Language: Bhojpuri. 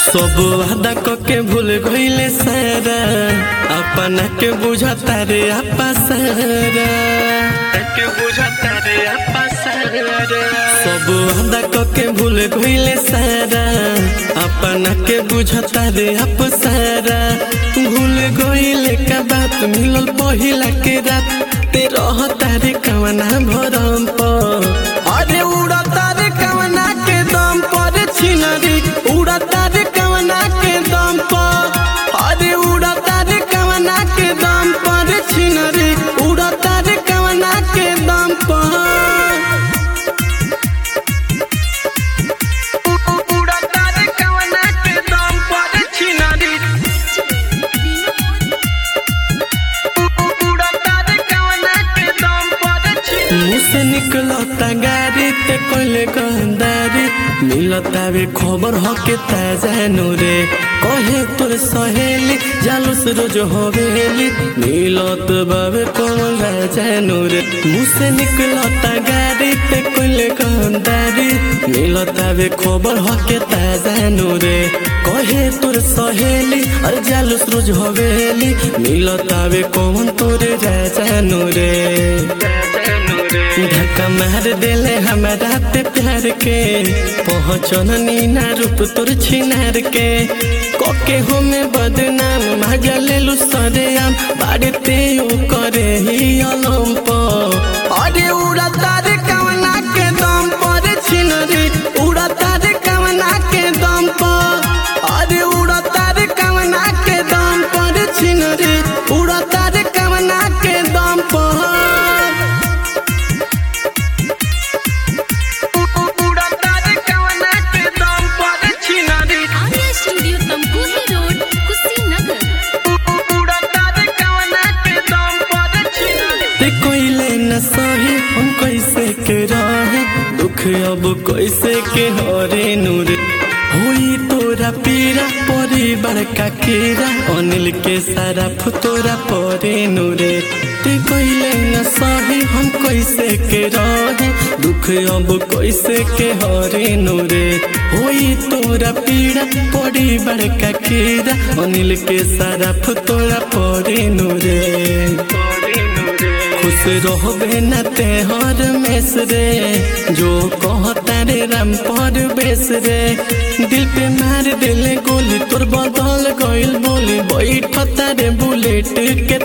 सब वादा के भूल गईले सारा अपना के बुझता रे आपा सारा के बुझता रे आपा सारा सब वादा के भूल गईले सारा अपना के बुझता रे आप सारा भूल गईले का बात मिलल पहिला के रात ते रहता रे कवना भरम पर अरे उड़ता रे कवना के दम पर छिनरी उड़ता रे कवना के दम पर अरे उड़ता रे कवना के दम पर छिनरी उड़ता रे कवना के दम पर उड़ता रे कवना के दम पर छिनरी उड़ता रे कवना के दम पर छिनरी मुँह से निकलता गाड़ी ते कोले गंदारी मिलता वे खबर हो के ताजा रे कहे तोर सहेली जालूस रोज हवेली मिलत बाबे कौन राजा रे मुँह से निकलता गाड़ी ते कोले गंदारी मिलता वे खबर हो के ताजा रे कहे तोर सहेली और जालूस रोज हवेली मिलता वे कौन तोरे राजा रे धक्का मार देले हमारा पे प्यार के पहुँचन नीना रूप तोर छिनार के कोके हो में बदनाम मजा ले लू सरेआम बाड़ते यू करे ही अलम अरे उड़ता रे कवना के दम पर छिनरी उड़ता रे कवना के दम पर अरे उड़ता रे कवना के दम पर छिनरी उड़ता रे कवना के दम पर उड़ता रे कवना के दम पर छिनरी आर्या स्टूडियो तमकुही रोड कुशीनगर उड़ता रे कवना के दम पर छिनरी ते कोइले न सही हम कैसे के रहे दुख अब कैसे के हरे नूर होई तोरा पीरा परिवार का कीरा अनिल के सारा फुतोरा परे नूरे ते कोइले न सही हम कैसे के रहे दुख अब कैसे के हरे नूरे होई तोरा पीड़ा परिवार का कीरा अनिल के सारा फुतोरा परे नूरे खुश रहबे न ते हर मेस रे जो कहता रे राम पर बेस रे दिल पे मार दिले गोली तोर बदल गइल बोली बैठता रे बुलेट के